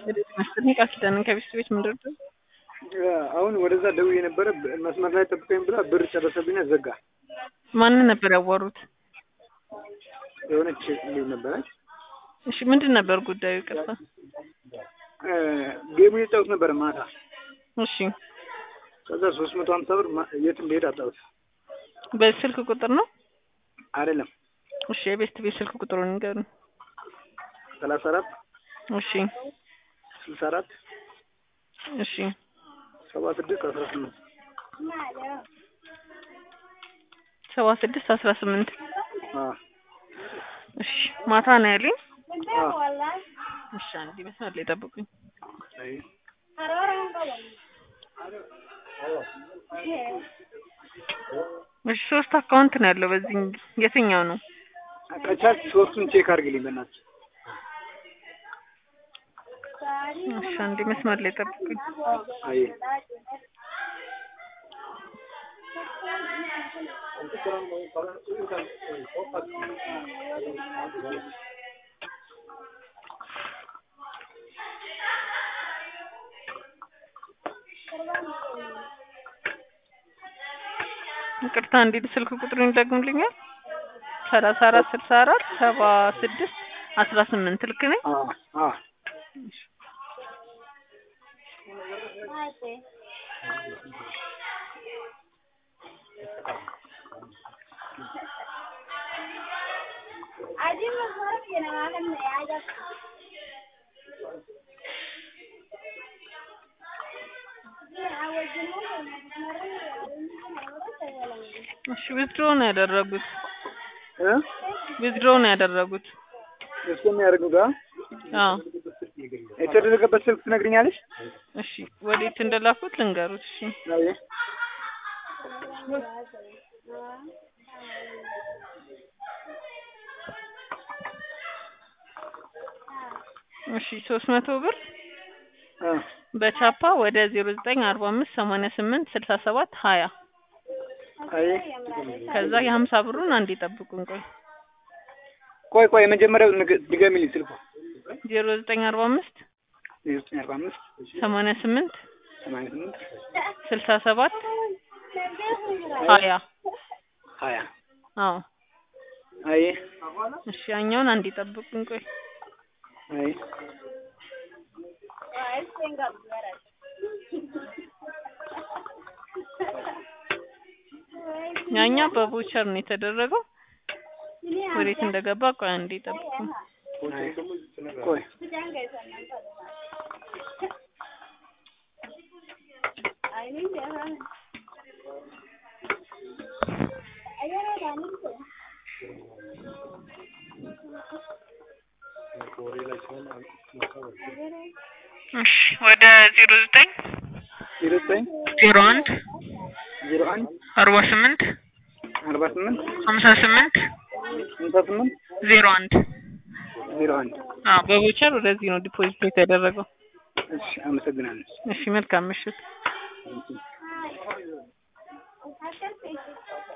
መሰለኝ ቃል ኪዳንን ከቤት ቤት ምንድን ነው አሁን ወደዛ ደውዬ የነበረ መስመር ላይ ጠብቀኝ ብላ ብር ጨረሰብኝ ዘጋ። ማንን ነበር ያዋሩት? የሆነች ልጅ ነበረች። እሺ ምንድን ነበር ጉዳዩ? ይቅርታ። ጌሙ የጫወት ነበረ ማታ። እሺ ከዛ ሶስት መቶ ሀምሳ ብር ማ- የት እንደሄድ አጣሁት። በስልክ ቁጥር ነው? አይደለም እሺ የቤት ቤት ስልክ ቁጥሩን ንገሩን። ሰላሳ አራት እሺ ስልሳ አራት እሺ ሰባ ስድስት አስራ ስምንት ሰባ ስድስት አስራ ስምንት አዎ እሺ ማታ ነው ያለኝ። አዎ እሺ አንዴ መስመር ላይ ጠብቁኝ። አይ እሺ ሶስት አካውንት ነው ያለው በዚህ የትኛው ነው? ከቻልክ ሶስቱን ቼክ አድርግልኝ በእናትህ። እሺ አንዴ መስመር ላይ ጠብቁኝ። አይ ይቅርታ አንዴ ስልክ ቁጥሩን ይደግሙልኛል? ሰላሳ አራት ስልሳ አራት ሰባ ስድስት አስራ ስምንት ልክ ነኝ? አዎ አዎ እሺ ዊዝድሮ ነው ያደረጉት። እ ዊዝድሮ ነው ያደረጉት። እሱ የሚያደርገው ጋር አዎ የተደረገበት ስልክ ትነግሪኛለሽ? እሺ ወዴት እንደላኩት ልንገሩት። እሺ አይ እሺ ሶስት መቶ ብር አ በቻፓ ወደ ዜሮ ዘጠኝ አርባ አምስት ሰማንያ ስምንት ስልሳ ሰባት ሀያ አይ ከዛ የሀምሳ ብሩን አንዴ ጠብቁን ቆይ ቆይ ቆይ የመጀመሪያው ንግ- ድገሚልኝ ስልኩ ዜሮ ዘጠኝ አርባ አምስት ዘጠኝ አርባ አምስት ሰማንያ ስምንት ሰማንያ ስምንት ስልሳ ሰባት ሀያ ሀያ አዎ አይ እሺ ያኛውን አንዴ ጠብቁን ቆይ አይ ያኛው በቮቸር ነው የተደረገው ወዴት እንደገባ ቆይ አንዴ ጠብቁን አይ ቆይ እሺ ወደ ዜሮ ዘጠኝ ዜሮ ዘጠኝ ዜሮ አንድ ዜሮ አንድ አርባ ስምንት አርባ ስምንት ሀምሳ ስምንት ሃምሳ ስምንት ዜሮ አንድ ዜሮ አንድ አዎ በቮቸር ወደዚህ ነው ዲፖዚት የተደረገው እሺ አመሰግናለሁ። እሺ መልካም ምሽት Thank you.